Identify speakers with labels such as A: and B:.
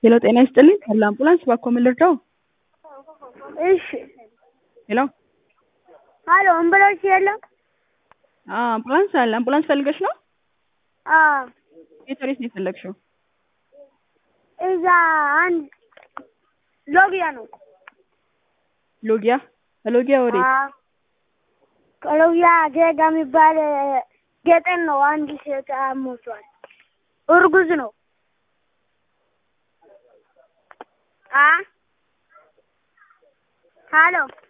A: ሄሎ ጤና ይስጥልኝ ካለ አምቡላንስ እባክዎ ምን ልርዳው?
B: እሺ
A: ሄሎ
B: ሀሎ አምቡላንስ የለም?
A: አዎ አምቡላንስ አለ። አምቡላንስ ፈልገሽ ነው?
B: አዎ
A: የት ወዴት ነው የፈለግሽው?
B: እዛ አንድ ሎጊያ ነው።
A: ሎጊያ ከሎጊያ ወዴት?
B: አዎ ከሎጊያ ጌጋ የሚባል ገጠር ነው። አንድ ሴት ሞቷል። እርጉዝ ነው። አ ሀሎ